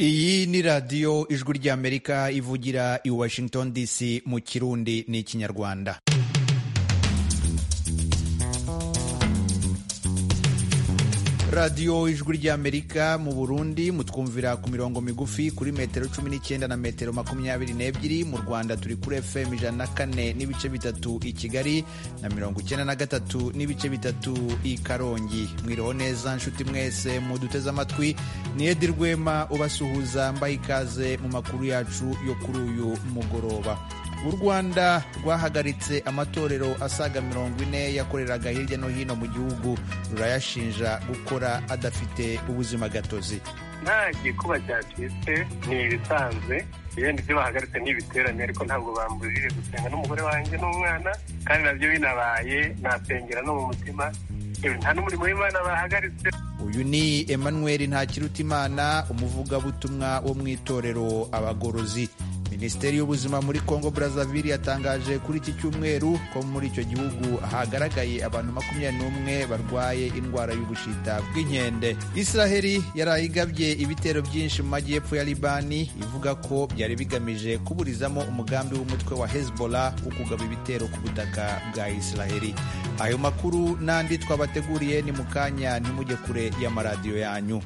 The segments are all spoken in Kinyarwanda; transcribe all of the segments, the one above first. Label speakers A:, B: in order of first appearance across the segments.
A: iyi ni radiyo ijwi ry'amerika ivugira i washington dc mu kirundi n'ikinyarwanda radiyo ijwi ry'amerika mu burundi mutwumvira ku mirongo migufi kuri metero cumi n'icyenda na metero makumyabiri n'ebyiri mu rwanda turi kuri fm ijana na kane n'ibice bitatu i kigali na mirongo icyenda na gatatu n'ibice bitatu i karongi mwiriho neza nshuti mwese muduteze amatwi ni edi rwema ubasuhuza mbaye ikaze mu makuru yacu yo kuri uyu mugoroba u rwanda rwahagaritse amatorero asaga mirongo ine yakoreraga hirya no hino mu gihugu rurayashinja gukora adafite ubuzima gatozi
B: nta gikuba cyacitse ni ibisanzwe ibindi byo bahagaritse ni ibiterane ariko ntabwo bambujije gusenga n'umugore wanjye n'umwana kandi nabyo binabaye nasengera no mu mutima nta n'umurimo w'imana bahagaritse
A: uyu ni emmanuel ntakirutimana umuvugabutumwa wo mu itorero abagorozi minisiteri y'ubuzima muri congo brazzaville yatangaje kuri iki cyumweru ko muri icyo gihugu hagaragaye abantu makumyabiri n'umwe barwaye indwara y'ubushita bw'inkende israheli yarayigabye ibitero byinshi mu majyepfo ya libani ivuga ko byari bigamije kuburizamo umugambi w'umutwe wa hezbollah wo kugaba ibitero ku butaka bwa israheli ayo makuru n'andi twabateguriye ni mu kanya ntimujye kure y'amaradiyo yanyu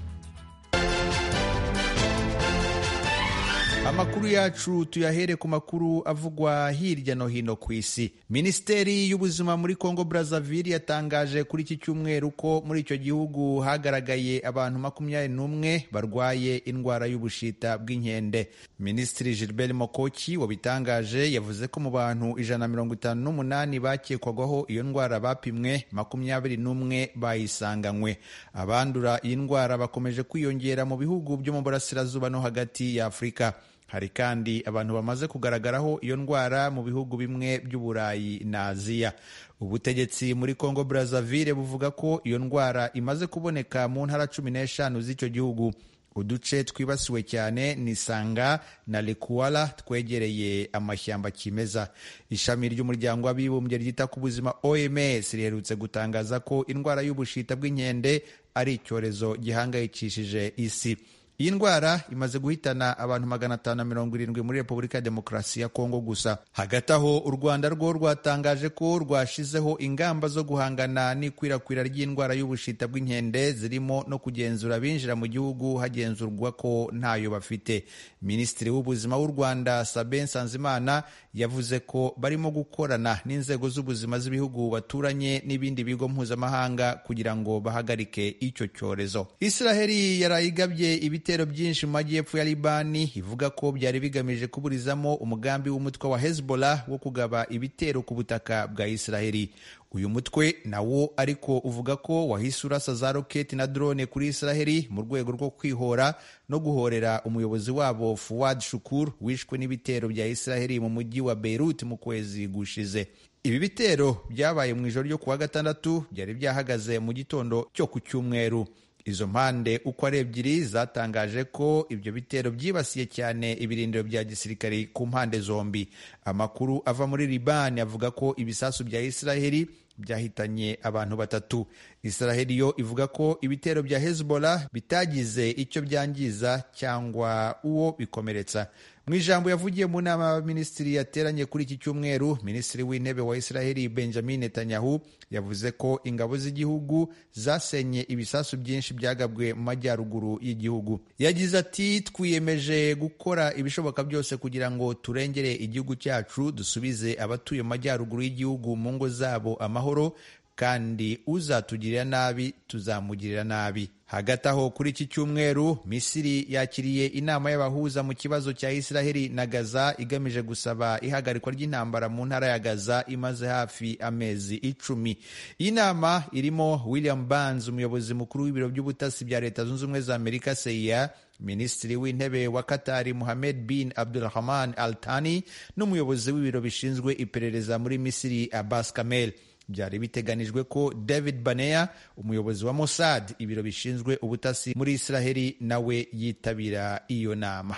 A: amakuru yacu tuyahere ku makuru avugwa hirya no hino ku isi minisiteri y'ubuzima muri congo brazzaville yatangaje kuri iki cyumweru ko muri icyo gihugu hagaragaye abantu makumyabiri n'umwe barwaye indwara y'ubushita bw'inkende minisitiri gilbert mokoki wabitangaje yavuze ko mu bantu ijana na mirongo itanu n'umunani bakekwagaho iyo ndwara bapimwe makumyabiri n'umwe bayisanganywe abandura iyi ndwara bakomeje kwiyongera mu bihugu byo mu burasirazuba no hagati ya afurika hari kandi abantu bamaze kugaragaraho iyo ndwara mu bihugu bimwe by'uburayi na aziya ubutegetsi muri congo brazzaville buvuga ko iyo ndwara imaze kuboneka mu ntara cumi n'eshanu z'icyo gihugu uduce twibasiwe cyane ni sanga na lekuwala twegereye amashyamba kimeza ishami ry'umuryango w'abibumbye ryita ku buzima oms riherutse gutangaza ko indwara y'ubushita bw'inkende ari icyorezo gihangayikishije isi iyi ndwara imaze guhitana abantu magana atanu na mirongo irindwi muri repubulika ya demokarasi ya kongo gusa hagati aho u rwanda rwo rwatangaje ko rwashizeho ingamba zo guhangana n'ikwirakwira ry'indwara y'ubushita bw'inkende zirimo no kugenzura abinjira mu gihugu hagenzurwa ko ntayo bafite minisitiri w'ubuzima w'u rwanda sabe nsanzimana yavuze ko barimo gukorana n'inzego z'ubuzima z'ibihugu baturanye n'ibindi bigo mpuzamahanga kugira ngo bahagarike icyo cyorezo israheli yarayigabye ibi ibitero byinshi mu majyepfo ya libani ivuga ko byari bigamije kuburizamo umugambi w'umutwe wa hezbollah wo kugaba ibitero ku butaka bwa israheli uyu mutwe nawo ariko uvuga ko wahise urasa za roketi na drone kuri israheli mu rwego rwo kwihora no guhorera umuyobozi wabo fuwad shukur wishwe n'ibitero bya israheli mu mujyi wa beirut mu kwezi gushize ibi bitero byabaye mu ijoro ryo kuwa gatandatu byari byahagaze mu gitondo cyo ku cyumweru izo mpande uko ari ebyiri zatangaje ko ibyo bitero byibasiye cyane ibirindiro bya gisirikare ku mpande zombi amakuru ava muri libani avuga ko ibisasu bya israheli byahitanye abantu batatu israheli yo ivuga ko ibitero bya hezbollah bitagize icyo byangiza cyangwa uwo bikomeretsa mu ijambo yavugiye mu nama y'abaminisitiri yateranye kuri iki cyumweru minisitiri w'intebe wa israheli benjamin netanyahu yavuze ko ingabo z'igihugu zasenye ibisasu byinshi byagabwe mu majyaruguru y'igihugu yagize ati twiyemeje gukora ibishoboka byose kugira ngo turengere igihugu cyacu dusubize abatuye mu majyaruguru y'igihugu mu ngo zabo amahoro kandi uzatugirira nabi tuzamugirira nabi hagati aho kuri iki cyumweru misiri yakiriye inama y'abahuza mu kibazo cya israheli na gaza igamije gusaba ihagarikwa ry'intambara mu ntara ya gaza imaze hafi amezi icumi iyi nama irimo william barnes umuyobozi mukuru w'ibiro by'ubutasi bya leta zunze ubumwe za amerika seia minisitiri w'intebe wa katari muhamed bin abdurahman al tani n'umuyobozi w'ibiro bishinzwe iperereza muri misiri abbas kamel byari biteganijwe ko david baneya umuyobozi wa mossad ibiro bishinzwe ubutasi muri israheli nawe yitabira iyo nama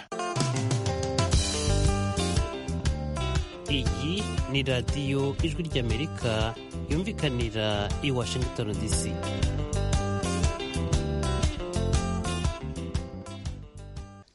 C: iyi ni radiyo ijwi ry'amerika yumvikanira i washington dc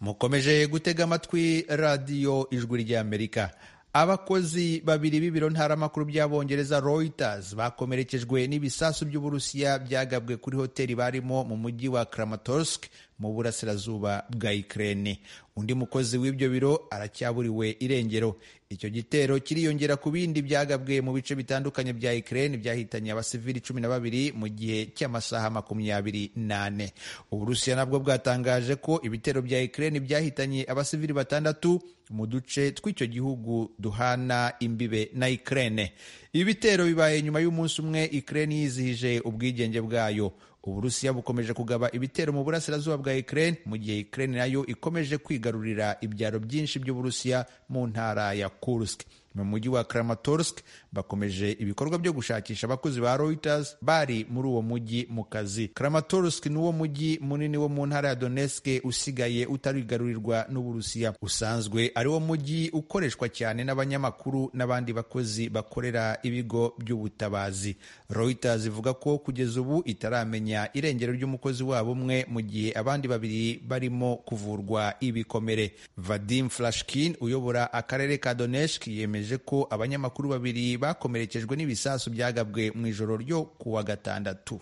A: mukomeje gutega amatwi radiyo ijwi ry'amerika abakozi babiri b'ibiro ntaramakuru by'abongereza Reuters bakomerekejwe n'ibisasu by'uburusiya byagabwe kuri hoteli barimo mu mujyi wa Kramatorsk mu burasirazuba bwa Ukraine undi mukozi w'ibyo biro aracyaburiwe irengero icyo gitero kiriyongera ku bindi byagabwe mu bice bitandukanye bya Ukraine byahitanye abasivili cumi na babiri mu gihe cy'amasaha makumyabiri n'ane uburusiya nabwo bwatangaje ko ibitero bya Ukraine byahitanye abasivili batandatu mu duce tw'icyo gihugu duhana imbibe na Ukraine ibi bitero bibaye nyuma y'umunsi umwe Ukraine yizihije ubwigenge bwayo uburusiya bukomeje kugaba ibitero mu burasirazuba bwa Ukraine mu gihe Ukraine nayo ikomeje kwigarurira ibyaro byinshi by'uburusiya mu ntara ya Kursk mu mujyi wa Kramatorsk bakomeje ibikorwa byo gushakisha abakozi ba Reuters bari muri uwo mujyi mu kazi Kramatorsk ni wo mujyi munini wo mu ntara ya Donetsk usigaye utarigarurirwa n'uburusiya usanzwe ari wo mujyi ukoreshwa cyane n'abanyamakuru n'abandi bakozi bakorera ibigo by'ubutabazi Reuters ivuga ko kugeza ubu itaramenya irengero ry'umukozi wabo umwe mu gihe abandi babiri barimo kuvurwa ibikomere Vadim Flashkin uyobora akarere ka Donetsk yemeje ko abanyamakuru babiri bakomerekejwe n'ibisasu byagabwe mu ijoro ryo kuwa gatandatu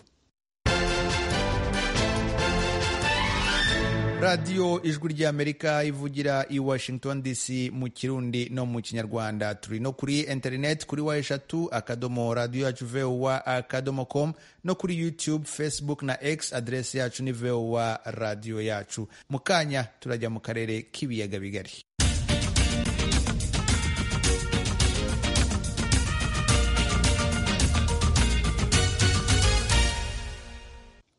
A: radiyo ijwi ry'amerika ivugira i washington dc mu kirundi no mu kinyarwanda turi no kuri interineti kuri wa eshatu akadomo radiyo yacu vowa akadomo komu no kuri yutube facebook na x aderesi yacu ni vowa radiyo yacu mu kanya turajya mu karere k'ibiyaga bigari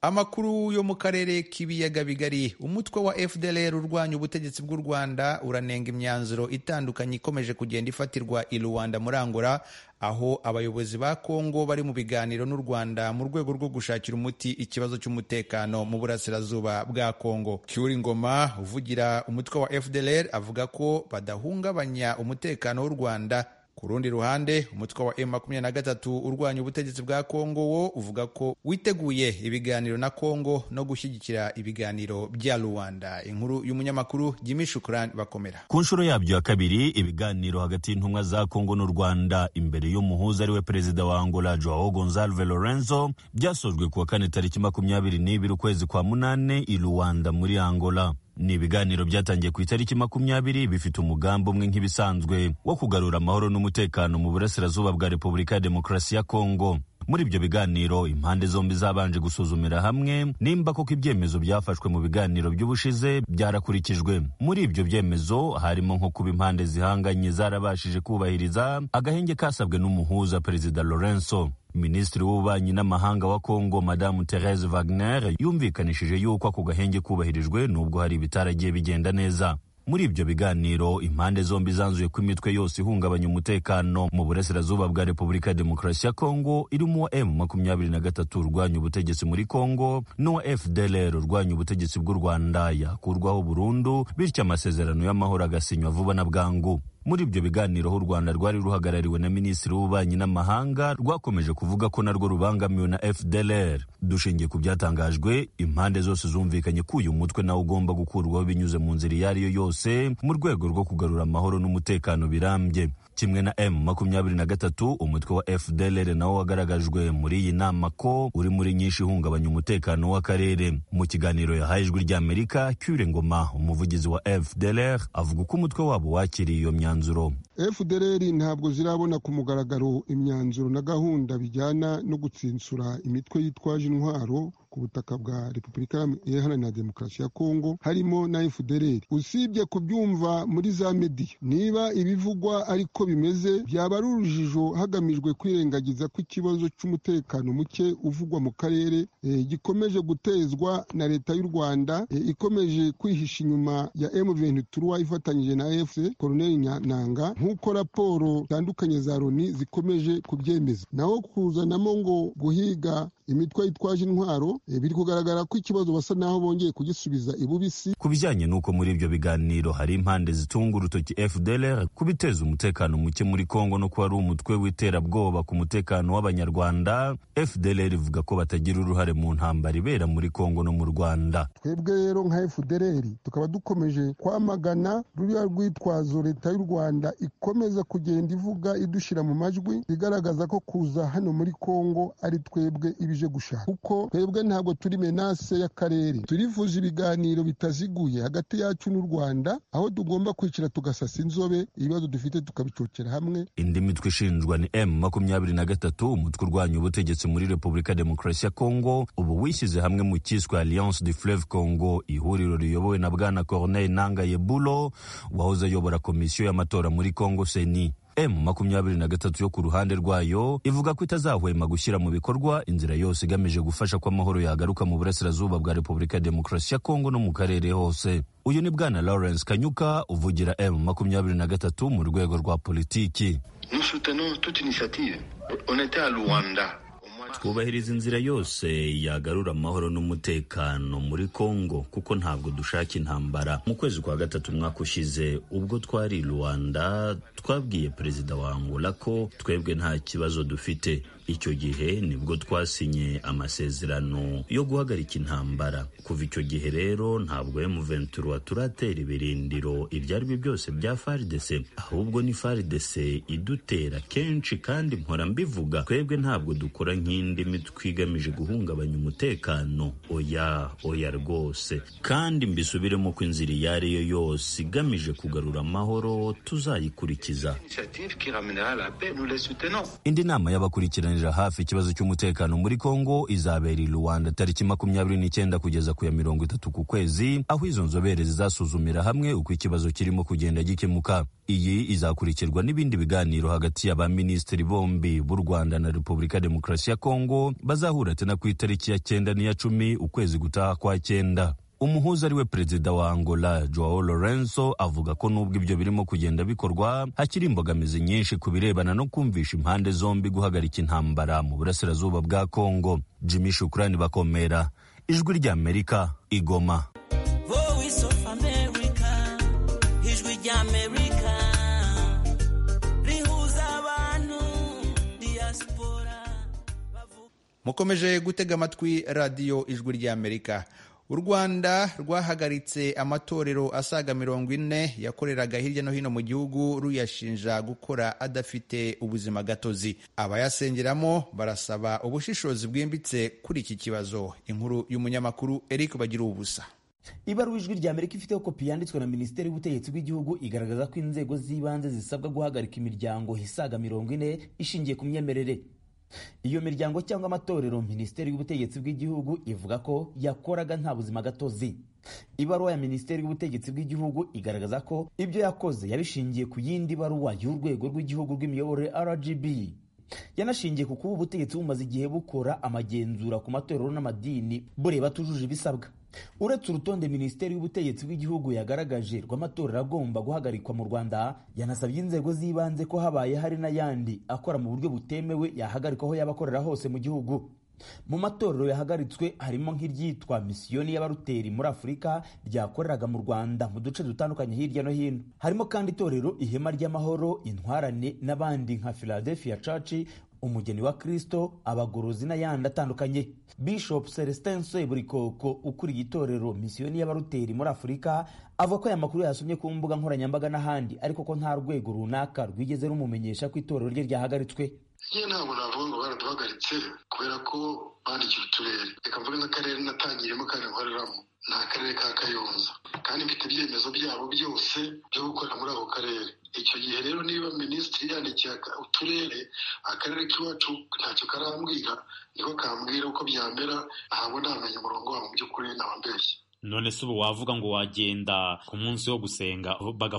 A: amakuru yo mu karere k'ibiyaga bigari umutwe wa fdlr urwanya ubutegetsi bw'u rwanda uranenga imyanzuro itandukanye ikomeje kugenda ifatirwa i rwanda muri angola aho abayobozi ba kongo bari mu biganiro n'u rwanda mu rwego rwo gushakira umuti ikibazo cy'umutekano mu burasirazuba bwa kongo cyuri ngoma uvugira umutwe wa fdlr avuga ko badahungabanya umutekano w'u rwanda ku rundi ruhande umutwe wa M23 urwanya ubutegetsi bwa Kongo wo uvuga ko witeguye ibiganiro na Kongo no gushyigikira ibiganiro bya Rwanda. Inkuru y'umunyamakuru Jimmy Shukran bakomera.
D: Ku nshuro yabyo ya kabiri ibiganiro hagati y'intumwa za Kongo n'u Rwanda imbere y'umuhuza ariwe perezida wa Angola Joao Gonzalve Lorenzo byasojwe kuwa kane tariki makumyabiri n'ibiri ukwezi kwa munane i Rwanda muri Angola ni ibiganiro byatangiye ku itariki makumyabiri bifite umugambi umwe nk'ibisanzwe wo kugarura amahoro n'umutekano mu burasirazuba bwa repubulika ya demokarasi ya kongo muri ibyo biganiro impande zombi zabanje gusuzumira hamwe nimba koko ibyemezo byafashwe mu biganiro by'ubushize byarakurikijwe muri ibyo byemezo harimo nko kuba impande zihanganye zarabashije kubahiriza agahenge kasabwe n'umuhuza perezida lorenzo minisitiri w'ububanyi n'amahanga wa kongo madamu therese wagner yumvikanishije yuko ako gahenge kubahirijwe nubwo hari ibitaragiye bigenda neza muri ibyo biganiro impande zombi zanzuye ko imitwe yose ihungabanya umutekano mu burasirazuba bwa repubulika ya demokarasi ya kongo irimo uwa emu makumyabiri na gatatu urwanya ubutegetsi muri kongo n'uwa fdlr urwanya ubutegetsi bw'u rwanda yakurwaho burundu bityo amasezerano y'amahoro agasinywa vuba na bwangu muri ibyo biganiro aho u rwanda rwari ruhagarariwe na minisitiri w'ububanyi n'amahanga rwakomeje kuvuga ko narwo rubangamiwe na fdlr dushingiye ku byatangajwe impande zose zumvikanye ko uyu mutwe nawe ugomba gukurwaho binyuze mu nzira iyo ari yo yose mu rwego rwo kugarura amahoro n'umutekano birambye kimwe na m makumyabiri na gatatu umutwe wa fdlr nawo wagaragajwe muri iyi nama ko uri muri nyinshi ihungabanya umutekano w'akarere mu kiganiro yahaye ijwi ry'amerika cyure ngoma umuvugizi wa fdlr avuga ko umutwe wabo wakiriye iyo myanzuro
E: fdlr ntabwo zirabona ku mugaragaro imyanzuro na gahunda bijyana no gutsinsura imitwe yitwaje intwaro ku butaka bwa repubulika iharanira demokarasi ya kongo harimo na fdlr usibye kubyumva muri za mediya niba ibivugwa ariko bimeze byaba ari urujijo hagamijwe kwirengagiza ko ikibazo cy'umutekano muke uvugwa mu karere gikomeje gutezwa na leta y'u rwanda ikomeje kwihisha inyuma ya M23 ifatanyije na AFC Colonel Nyananga nk'uko raporo zitandukanye za Loni zikomeje kubyemeza naho kuzanamo ngo guhiga imitwe yitwaje intwaro eh, biri kugaragara ko ikibazo basa naho bongeye kugisubiza ibubisi
D: ku bijyanye n'uko muri ibyo biganiro hari impande zitunga urutoki fdlr ku biteza umutekano muke muri kongo no kuba ari umutwe w'iterabwoba ku mutekano w'abanyarwanda fdlr ivuga ko batagira uruhare mu ntambara ibera muri kongo no mu rwanda
E: twebwe rero nka fdr tukaba dukomeje kwamagana ruriya rwitwazo leta y'u rwanda ikomeza kugenda ivuga idushyira mu majwi igaragaza ko kuza hano muri kongo ari twebwe ibije gushaka kuko twebwe ntabwo turi menase y'akarere turifuza ibiganiro bitaziguye hagati yacu n'u rwanda aho tugomba kwicara tugasasa inzobe ibibazo dufite tukabicokera hamwe
D: indi mitwe ishinjwa ni m makumyabiri na gatatu umutwe urwanya ubutegetsi muri repubulika demokarasi ya kongo ubu wishyize hamwe mu cyiswe alliance du fleuve congo ihuriro riyobowe na bwana corneille nanga yebulo wahoze ayobora komisiyo y'amatora muri kongo seni m makumyabiri na gatatu yo ku ruhande rwayo ivuga ko itazahwema gushyira mu bikorwa inzira yose igamije gufasha ko amahoro yagaruka mu burasirazuba bwa repubulika ya demokarasi ya kongo no mu karere hose uyu ni bwana lawrence kanyuka uvugira m makumyabiri na gatatu mu rwego rwa politiki
F: Nous soutenons toute initiative. On était à Luanda.
D: twubahiriza inzira yose yagarura amahoro n'umutekano muri kongo kuko ntabwo dushaka intambara mu kwezi kwa gatatu umwaka ushize ubwo twari i rwanda twabwiye perezida wa angola ko twebwe nta kibazo dufite icyo gihe nibwo twasinye amasezerano yo guhagarika intambara kuva icyo gihe rero ntabwo M23 turatera ibirindiro ibyo ari byo byose bya FARDC ahubwo ni FARDC idutera kenshi kandi mpora mbivuga twebwe ntabwo dukora nk'indi mitwe igamije guhungabanya umutekano oya oya rwose kandi mbisubiremo ko inzira iyo ari yo yose igamije kugarura amahoro tuzayikurikiza
F: Initiative qui ramènera la paix, nous les soutenons.
D: indi nama y'abakurikiranira hafi ikibazo cy'umutekano muri kongo izabera i rwanda tariki makumyabiri n'icyenda kugeza ku ya mirongo itatu ku kwezi aho izo nzobere zizasuzumira hamwe uko ikibazo kirimo kugenda gikemuka iyi izakurikirwa n'ibindi biganiro hagati ya ba minisitiri bombi b'u rwanda na repubulika ya demokarasi ya kongo bazahura tena ku itariki ya cyenda n'iya cumi ukwezi gutaha kwa cyenda umuhuza ari we perezida wa angola joao lorenzo avuga ko nubwo ibyo birimo kugenda bikorwa hakiri imbogamizi nyinshi ku birebana no kumvisha impande zombi guhagarika intambara mu burasirazuba bwa kongo jimmy shukurani bakomera ijwi ry'amerika igoma
G: Voice of America, ijwi ry'Amerika, rihuza abantu, diaspora, bavuga
A: mukomeje gutega amatwi radiyo ijwi ry'amerika u rwanda rwahagaritse amatorero asaga mirongo ine yakoreraga hirya no hino mu gihugu ruyashinja gukora adafite ubuzima gatozi abayasengeramo barasaba ubushishozi bwimbitse kuri iki kibazo inkuru y'umunyamakuru eric bagira ubusa
H: ibaruwa ijwi rya amerika ifiteho kopi yanditswe na minisiteri y'ubutegetsi bw'igihugu igaragaza ko inzego z'ibanze zisabwa guhagarika imiryango isaga mirongo ine ishingiye ku myemerere iyo miryango cyangwa amatorero minisiteri y'ubutegetsi bw'igihugu ivuga ko yakoraga nta buzima gatozi ibaruwa ya minisiteri y'ubutegetsi bw'igihugu igaragaza ko ibyo yakoze yabishingiye ku yindi baruwa y'urwego rw'igihugu rw'imiyoborere rgb yanashingiye ku kuba ubutegetsi bumaze igihe bukora amagenzura ku matorero n'amadini bureba atujuje ibisabwa uretse urutonde minisiteri y'ubutegetsi bw'igihugu yagaragaje rw'amatorero agomba guhagarikwa mu rwanda yanasabye inzego z'ibanze ko habaye hari n'ayandi akora mu buryo butemewe yahagarikwa aho yaba akorera hose mu gihugu mu matorero yahagaritswe harimo nk'iryitwa misiyoni y'abaruteri muri afurika ryakoreraga mu rwanda mu duce dutandukanye hirya no hino harimo kandi itorero ihema ry'amahoro intwarane n'abandi nka philadelphia church umugeni wa kristo abagorozi n'ayandi atandukanye bishop celestin nsoeburikoko ukuriye itorero misiyoni y'abaruteri muri afurika avuga ko aya makuru yasomye ku mbuga nkoranyambaga n'ahandi ariko ko nta rwego runaka rwigeze rumumenyesha ko itorero rye ryahagaritswe
I: njye ntabwo navuga ngo baraduhagaritse kubera ko bandikiye uturere reka mvuge nk'akarere natangiyemo kandi nkoreramo ni akarere ka kayonza kandi mfite ibyemezo byabo byose byo gukorera muri ako karere icyo gihe rero niba minisitiri yandikiye uturere akarere k'iwacu ntacyo karambwira niko kambwira uko byamera ntabwo ntamenya umurongo wabo mu by'ukuri ntabambeshye
J: none se ubu wavuga ngo wagenda ku munsi wo gusenga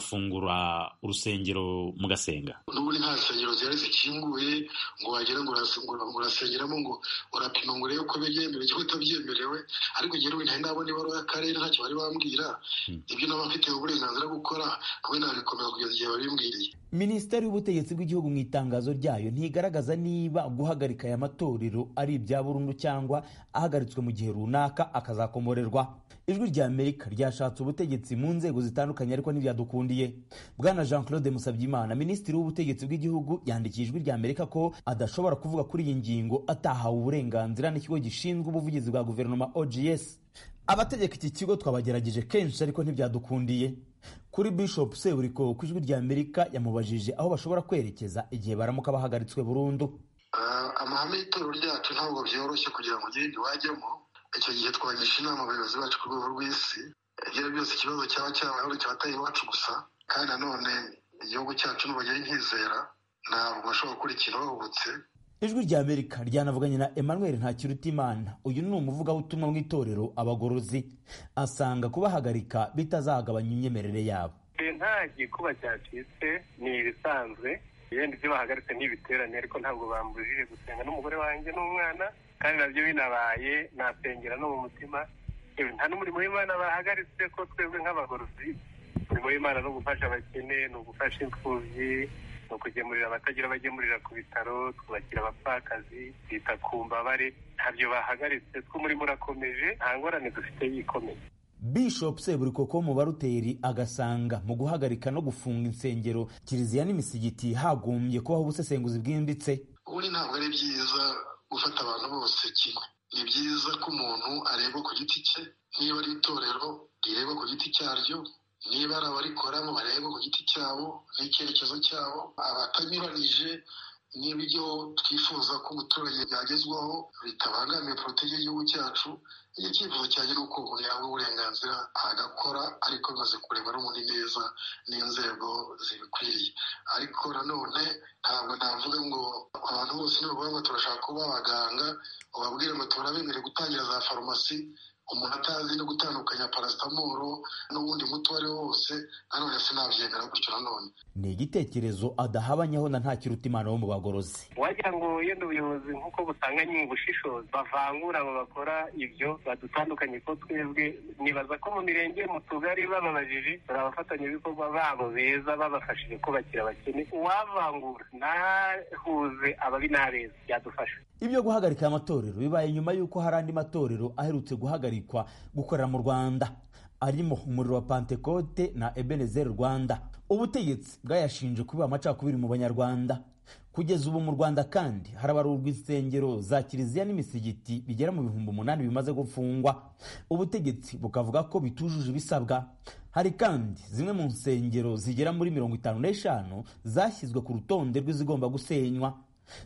J: bagafungura urusengero mugasenga
I: n'ubundi nta nsengero zihari zikinguye ngo wagera ngo urasengera- ngo urasengeramo ngo urapima ngo urebe ko byemerewe cyangwa utabyemerewe ariko njyewe ntari nabona ibaruwa y'akarere ntacyo bari bambwira ibyo naba mfite uburenganzira bwo gukora hamwe nabikomeza kugeza igihe babimbwiriye
H: minisiteri y'ubutegetsi bw'igihugu mu itangazo ryayo ntigaragaza niba guhagarika aya matorero ari ibya burundu cyangwa ahagaritswe mu gihe runaka akazakomorerwa ijwi rya amerika ryashatse ubutegetsi mu nzego zitandukanye ariko ntibyadukundiye bwana jean claude musabyimana minisitiri w'ubutegetsi bw'igihugu yandikiye ijwi rya amerika ko adashobora kuvuga kuri iyi ngingo atahawe uburenganzira n'ikigo gishinzwe ubuvugizi bwa guverinoma ogs abategeka iki kigo twabagerageje kenshi ariko ntibyadukundiye kuri bishop seburiko ku ijwi rya amerika yamubajije aho bashobora kwerekeza igihe baramuka bahagaritswe burundu
I: amahame y'itoro ryacu ntabwo byoroshye kugira ngo ugende wajyamo icyo gihe twagisha inama abayobozi bacu ku rwego rw'isi igira byose ikibazo cyaba cyabayeho cyabataye iwacu gusa kandi nanone igihugu cyacu ntibagira nkizera ntabwo bashobora gukora ikintu bahubutse
H: ijwi rya amerika ryanavuganye na emmanuel ntakirutimana uyu ni umuvugabutumwa mu itorero abagorozi asanga kubahagarika bitazagabanya imyemerere yabo
B: nta gikuba cyacitse ni ibisanzwe ibindi byo bahagaritse ni ibiterane ariko ntabwo bambujije gusenga n'umugore wanjye n'umwana kandi nabyo binabaye nasengera no mu mutima yewe nta n'umurimo w'imana bahagaritse ko twebwe nk'abagorozi umurimo w'imana ni ugufasha abakene ni ugufasha imfubyi ni ukugemurira abatagira abagemurira ku bitaro twubakira abapfakazi twita ku mbabare ntabyo bahagaritse tw'umurimo urakomeje nta ngorane dufite yikomeye
H: bishop seburikoko mu baruteri agasanga mu guhagarika no gufunga insengero kiliziya n'imisigiti hagombye kubaho ubusesenguzi bwimbitse
I: ubundi ntabwo ari byiza gufata abantu bose kimwe ni byiza ko umuntu arebwa ku giti cye niba ari itorero rireba ku giti cyaryo niba ari abarikoramo bareba ku giti cyabo n'icyerekezo cyabo abatanyuranije n'ibyo twifuza ko umuturage yagezwaho bitabangamiye porotege y'igihugu cyacu iyo icyifuzo cyanjye ni uko umuntu yahabwa uburenganzira agakora ariko bimaze kureba n'ubundi neza n'inzego zibikwiriye ariko nanone ntabwo navuga ngo abantu bose nibavuga ngo turashaka kuba abaganga ubabwire ngo turabemere gutangira za farumasi umuntu atazi no gutandukanya parasitamoro n'ubundi muti uwo ari wo wose nanone sinabyemera gutyo nanone
H: ni igitekerezo adahabanyaho na ntakirutimana wo mu bagorozi
B: wagira ngo yenda ubuyobozi nk'uko busanganye mu bushishozi bavangura abo bakora ibyo badutandukanye ko twebwe nibaza ko mu mirenge mu tugari bababajije hari abafatanyabikorwa babo beza babafashije kubakira abakene uwavangura ntahuze ababi n'abeza byadufasha
H: ibyo guhagarika aya matorero bibaye nyuma y'uko hari andi matorero aherutse guhagarikwa gukorera mu rwanda arimo umuriro wa pantekote na ebenezer rwanda ubutegetsi bwayashinje kuba amacakubiri mu banyarwanda kugeza ubu mu rwanda kandi harabarurwa insengero za kiliziya n'imisigiti bigera mu bihumbi umunani bimaze gufungwa ubutegetsi bukavuga ko bitujuje ibisabwa hari kandi zimwe mu nsengero zigera muri mirongo itanu n'eshanu zashyizwe ku rutonde rw'izigomba gusenywa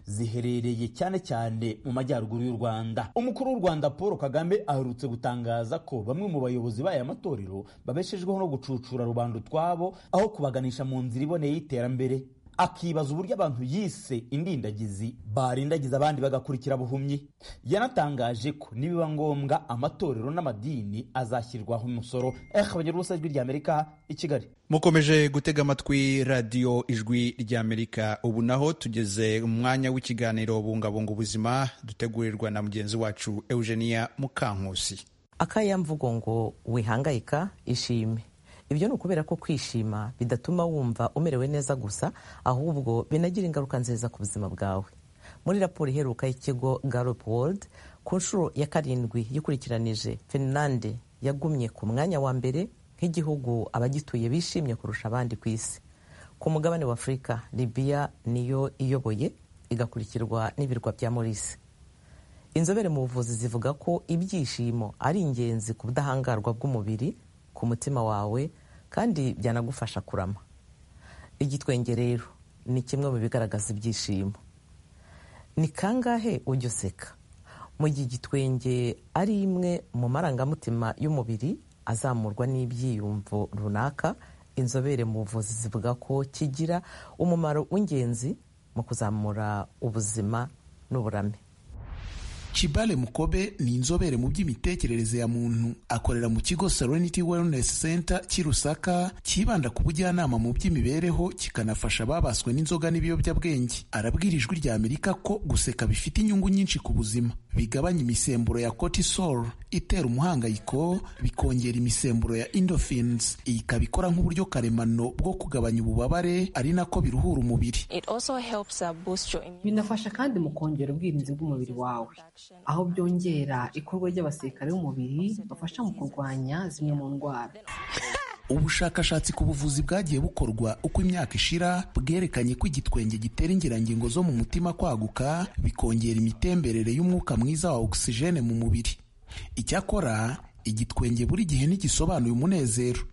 H: ziherereye cyane cyane mu majyaruguru y'u rwanda umukuru w'u rwanda paul kagame aherutse gutangaza ko bamwe mu bayobozi b'aya matorero babeshejweho no gucucura rubanda utwabo aho kubaganisha mu nzira iboneye y'iterambere akibaza uburyo abantu yise indindagizi barindagiza abandi bagakurikira buhumyi yanatangaje ko nibiba ngombwa amatorero n'amadini azashyirwaho umusoro eh abanyarubusa ijwi rya amerika i kigali
A: mukomeje gutega amatwi radiyo ijwi ry'amerika ubu naho tugeze mu mwanya w'ikiganiro bungabunga ubuzima dutegurirwa na mugenzi wacu eugenia mukankusi
K: akayamvugo ngo wihangayika ishime ibyo ni ukubera ko kwishima bidatuma wumva umerewe neza gusa ahubwo binagira ingaruka nziza ku buzima bwawe muri raporo iheruka y'ikigo Gallup World ku nshuro ya karindwi yikurikiranije finlande yagumye ku mwanya wa mbere nk'igihugu abagituye bishimye kurusha abandi ku isi ku mugabane wa afurika libiya niyo iyoboye igakurikirwa n'ibirwa bya morisi inzobere mu buvuzi zivuga ko ibyishimo ari ingenzi ku budahangarwa bw'umubiri ku mutima wawe kandi byanagufasha kurama igitwenge rero ni kimwe mu bigaragaza ibyishimo ni kangahe ujya useka mu gihe igitwenge ari imwe mu marangamutima y'umubiri azamurwa n'ibyiyumvo runaka inzobere mu buvuzi zivuga ko kigira umumaro w'ingenzi mu kuzamura ubuzima n'uburame
L: Chibale Mukobe ni inzobere mu by'imitekerereze ya muntu akorera mu kigo Serenity Wellness Center cy'i Rusaka cyibanda ku bujyanama mu by'imibereho kikanafasha ababaswe n'inzoga n'ibiyobyabwenge arabwira ijwi rya Amerika ko guseka bifite inyungu nyinshi ku buzima bigabanya imisemburo ya cortisol itera umuhangayiko bikongera imisemburo ya endorphins iyi ikaba ikora nk'uburyo karemano bwo kugabanya ububabare ari nako biruhura umubiri
M: binafasha kandi mu kongera ubwirinzi bw'umubiri wawe aho byongera ikorwa ry'abasirikare b'umubiri bafasha mu kurwanya zimwe mu ndwara
L: ubushakashatsi ku buvuzi bwagiye bukorwa uko imyaka ishira bwerekanye ko igitwenge gitera ingirangingo zo mu mutima kwaguka bikongera imitemberere y'umwuka mwiza wa ogisijene mu mubiri icyakora igitwenge buri gihe ntigisobanuye umunezero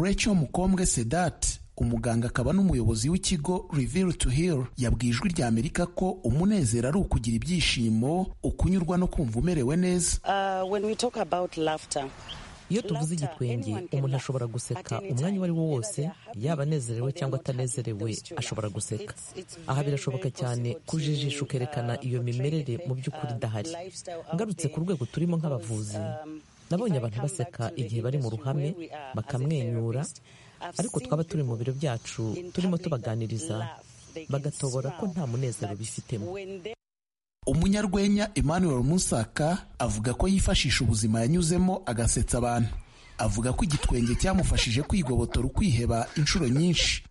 L: Rachel mukombwe sedat umuganga akaba n'umuyobozi w'ikigo Reveal to Heal yabwiye ijwi rya Amerika ko umunezero ari ukugira ibyishimo ukunyurwa no kumva umerewe neza
K: iyo tuvuze igitwenge umuntu ashobora guseka umwanya uwo ari wo wose yaba anezerewe cyangwa atanezerewe ashobora guseka aha birashoboka cyane kujijisha ukerekana iyo mimerere mu by'ukuri idahari ngarutse ku rwego turimo nk'abavuzi nabonye abantu baseka igihe bari mu ruhame bakamwenyura ariko twaba turi mu biro byacu turimo tubaganiriza bagatobora ko nta munezero bifitemo
L: umunyarwenya emmanuel musaka avuga ko yifashisha ubuzima yanyuzemo agasetsa abantu avuga ko igitwenge cyamufashije kwigobotora ukwiheba inshuro nyinshi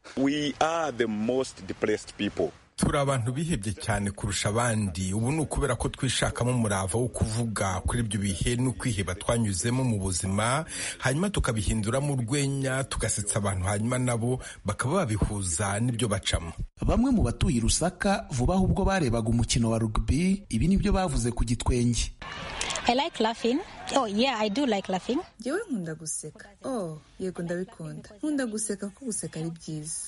N: turi abantu bihebye cyane kurusha abandi ubu ni ukubera ko twishakamo umurava wo kuvuga kuri ibyo bihe n'ukwiheba twanyuzemo mu buzima hanyuma tukabihinduramo urwenya tugasetsa abantu hanyuma nabo bakaba babihuza n'ibyo bacamo
L: bamwe mu batuye i rusaka vuba aho ubwo barebaga umukino wa rugby ibi ni byo bavuze ku gitwenge
O: yewe nkunda guseka oh yego ndabikunda nkunda guseka kuko guseka ari byiza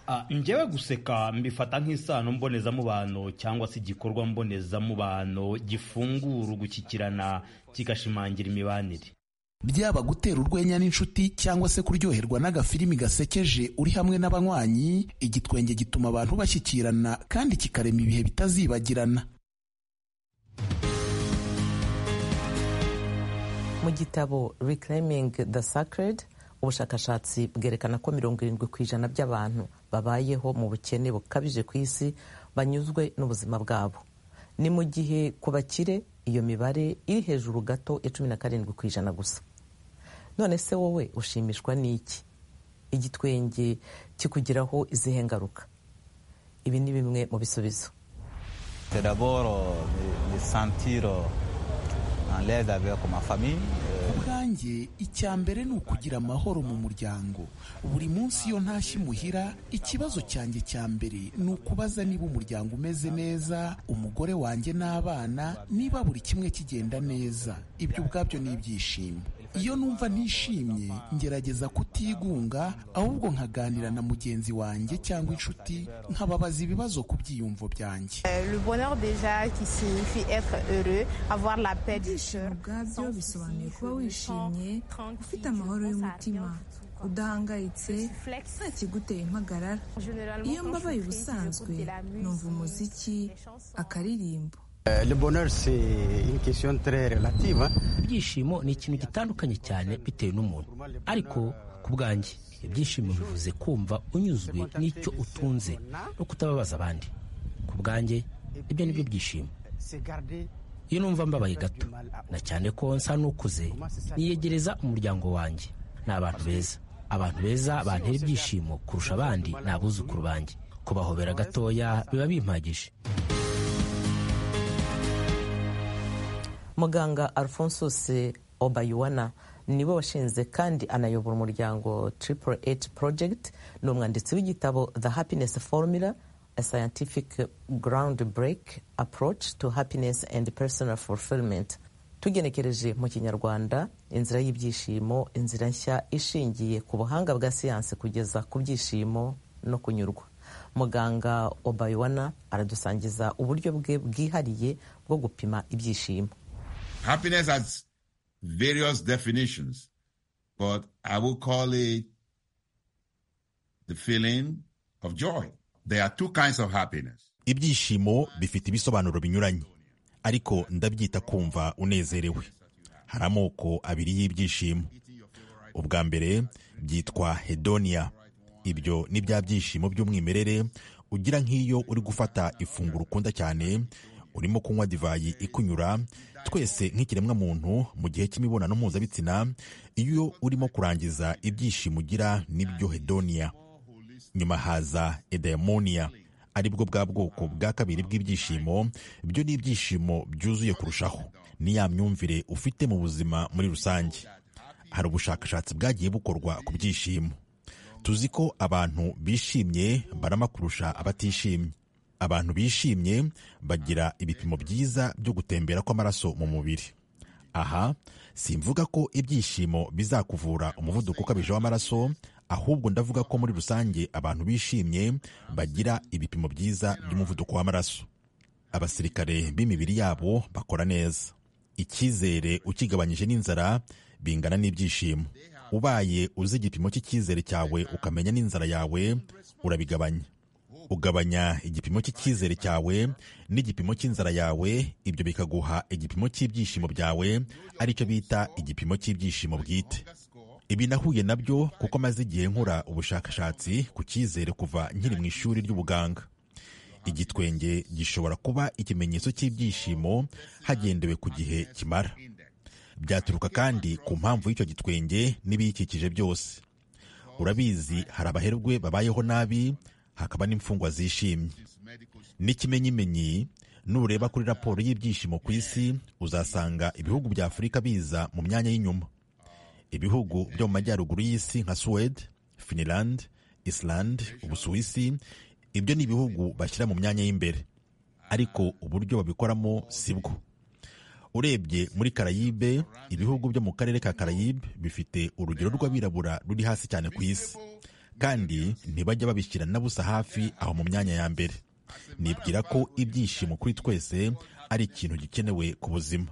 P: Ah, njyewe guseka mbifata nk'isano mbonezamubano cyangwa se igikorwa mbonezamubano gifungura ugushyikirana kigashimangira imibanire
L: byaba gutera urwenya n'inshuti cyangwa se kuryoherwa n'agafilimi gasekeje uri hamwe n'abanywanyi igitwenge gituma abantu bashyikirana kandi kikarema ibihe bitazibagirana
K: mu gitabo reclaiming the sacred ubushakashatsi bwerekana ko mirongo irindwi ku ijana by'abantu babayeho mu bukene bukabije ku isi banyuzwe n'ubuzima bwabo ni mu gihe ku bakire iyo mibare iri hejuru gato ya cumi na karindwi ku ijana gusa none se wowe ushimishwa n'iki igitwenge kikugiraho izihe ngaruka ibi ni bimwe mu bisubizo
L: ubwanjye icya mbere ni ukugira amahoro mu muryango buri munsi iyo ntashye imuhira ikibazo cyanjye cya mbere ni ukubaza niba umuryango umeze neza umugore wanjye n'abana niba buri kimwe kigenda neza ibyo ubwabyo ni ibyishimo iyo numva ntishimye ngerageza kutigunga ahubwo nkaganira na mugenzi wanjye cyangwa inshuti nkababaza ibibazo ku byiyumvo byanjye
O: ibyishimo ubwabyo bisobanuye kuba wishimye ufite amahoro y'umutima udahangayitse nta kiguteye impagarara iyo mbabaye ubusanzwe numva umuziki akaririmbo
Q: ibyishimo ni ikintu gitandukanye cyane bitewe n'umuntu ariko ku bwanjye ibyishimo bivuze kumva unyuzwe n'icyo utunze no kutababaza abandi ku bwanjye ibyo ni byo byishimo iyo numva mbabaye gato na cyane ko nsa n'ukuze niyegereza umuryango wanjye ni abantu beza abantu beza bantera ibyishimo kurusha abandi ni abuzukuru banjye kubahobera gatoya biba bimpagije
K: muganga alphonsus obayuwana niwe washinze kandi anayobora umuryango triple eight project ni umwanditsi w'igitabo the happiness formula a scientific ground break approach to happiness and personal fulfillment tugenekereje mu kinyarwanda inzira y'ibyishimo inzira nshya ishingiye ku buhanga bwa siyansi kugeza ku byishimo no kunyurwa muganga obayuwana aradusangiza uburyo bwe bwihariye bwo gupima ibyishimo
R: Happiness has various definitions, but I will call it the feeling of joy. There are two kinds of happiness.
S: Ibyishimo bifite ibisobanuro binyuranye, ariko ndabyita kumva unezerewe. Hari amoko abiri y'ibyishimo. Ubwa mbere byitwa hedonia. Ibyo ni bya byishimo by'umwimerere ugira nk'iyo uri gufata ifunguro ukunda cyane urimo kunywa divayi ikunyura twese nk'ikiremwa muntu mu gihe cy'imibonano mpuzabitsina iyo urimo kurangiza ibyishimo ugira n'ibyo hedoniya nyuma haza edayimoniya ari bwo bwa bwoko bwa kabiri bw'ibyishimo byo ni ibyishimo byuzuye kurushaho ni ya myumvire ufite mu buzima muri rusange hari ubushakashatsi bwagiye bukorwa ku byishimo tuzi ko abantu bishimye barama kurusha abatishimye abantu bishimye bagira ibipimo byiza byo gutembera kw'amaraso mu mubiri aha simvuga ko ibyishimo bizakuvura umuvuduko ukabije w'amaraso ahubwo ndavuga ko muri rusange abantu bishimye bagira ibipimo byiza by'umuvuduko w'amaraso abasirikare b'imibiri yabo bakora neza icyizere ukigabanyije n'inzara bingana n'ibyishimo ubaye uzi igipimo cy'icyizere cyawe ukamenya n'inzara yawe urabigabanya ugabanya igipimo cy'icyizere cyawe n'igipimo cy'inzara yawe ibyo bikaguha igipimo cy'ibyishimo byawe aricyo bita igipimo cy'ibyishimo bwite ibi nahuye nabyo kuko maze igihe nkora ubushakashatsi ku cyizere kuva nkiri mu ishuri ry'ubuganga igitwenge gishobora kuba ikimenyetso cy'ibyishimo hagendewe ku gihe kimara byaturuka kandi ku mpamvu y'icyo gitwenge n'ibiyikikije byose urabizi hari abaherwe babayeho nabi hakaba n'imfungwa zishimye n'ikimenyimenyi nureba kuri raporo y'ibyishimo ku isi uzasanga ibihugu bya afurika biza mu myanya y'inyuma ibihugu byo mu majyaruguru y'isi nka suwede finland island ubusuwisi ibyo ni ibihugu bashyira mu myanya y'imbere ariko uburyo babikoramo si bwo urebye muri karayibe ibihugu byo mu karere ka karayibe bifite urugero rw'abirabura ruri hasi cyane ku isi kandi ntibajya babishyira na busa hafi aho mu myanya ya mbere nibwira ko ibyishimo kuri twese ari ikintu gikenewe ku buzima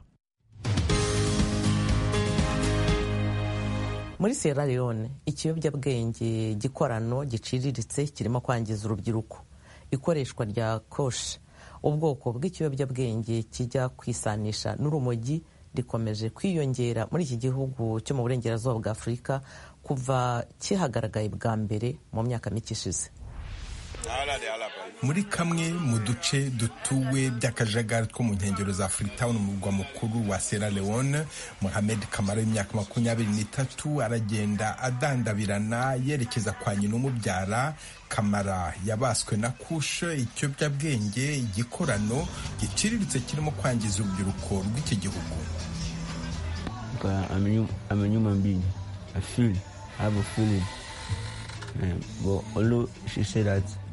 K: muri sierra leone ikiyobyabwenge gikorano giciriritse kirimo kwangiza urubyiruko ikoreshwa rya koshe ubwoko bw'ikiyobyabwenge kijya kwisanisha n'urumogi rikomeje kwiyongera muri iki gihugu cyo mu burengerazuba bwa afurika kuva kihagaragaye bwa mbere mu myaka mike ishize
N: muri kamwe mu duce dutuwe by'akajagari two mu nkengero za freetown mu murwa mukuru wa sierra leone mohamed kamara w'imyaka makumyabiri n'itatu aragenda adandabirana yerekeza kwa nyina umubyara kamara yabaswe na kushe ikiyobyabwenge igikorano giciriritse kirimo kwangiza urubyiruko rw'iki gihugu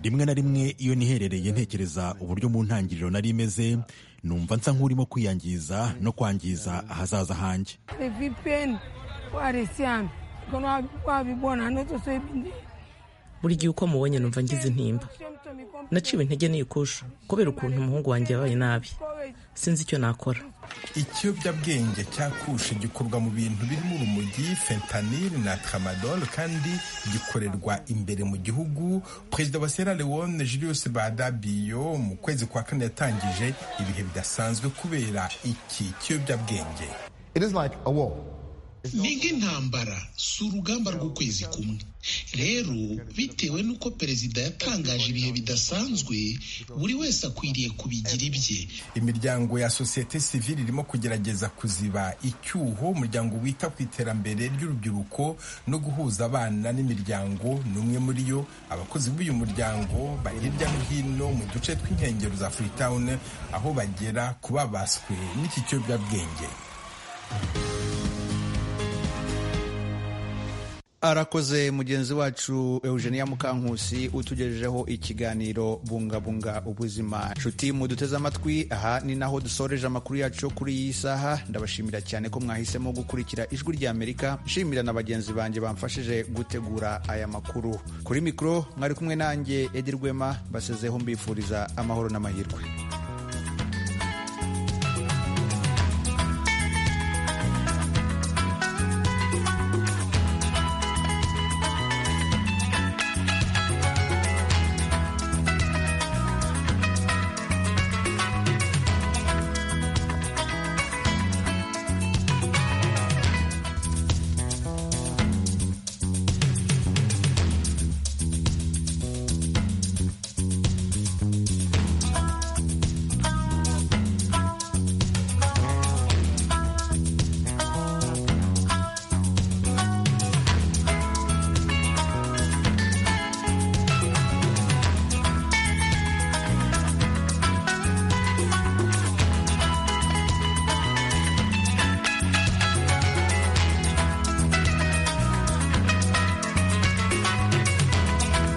S: rimwe na rimwe iyo niherereye ntekereza uburyo mu ntangiriro nari imeze numva nsa nk'urimo kwiyangiza no kwangiza ahazaza hanjye
K: buri gihe uko mubonye numva ngize intimba naciwe intege n'iyikusha kubera ukuntu umuhungu wanjye yabaye nabi sinzi icyo nakora
N: ikiyobyabwenge cya kushe gikorwa mu bintu birimo urumogi fentanil na tramadol kandi gikorerwa imbere mu gihugu perezida wa sierra leone julius badabiyo mu kwezi kwa kane yatangije ibihe bidasanzwe kubera iki kiyobyabwenge
T: ni nk'intambara si urugamba rw'ukwezi kumwe rero bitewe n'uko perezida yatangaje ibihe bidasanzwe buri wese akwiriye kubigira ibye
N: imiryango ya sosiyete sivile irimo kugerageza kuziba icyuho umuryango wita ku iterambere ry'urubyiruko no guhuza abana n'imiryango ni umwe muri yo abakozi b'uyu muryango bari hirya no hino mu duce tw'inkengero za freetown aho bagera ku babaswe n'iki kiyobyabwenge
A: arakoze mugenzi wacu eugenia mukankusi utugejejeho ikiganiro bungabunga ubuzima nshuti muduteze amatwi aha ni naho dusoreje amakuru yacu yo kuri iyi saha ndabashimira cyane ko mwahisemo gukurikira ijwi rya amerika nshimira na bagenzi banjye bamfashije gutegura aya makuru kuri mikoro mwari kumwe nanjye edi rwema mbasezeho mbifuriza amahoro n'amahirwe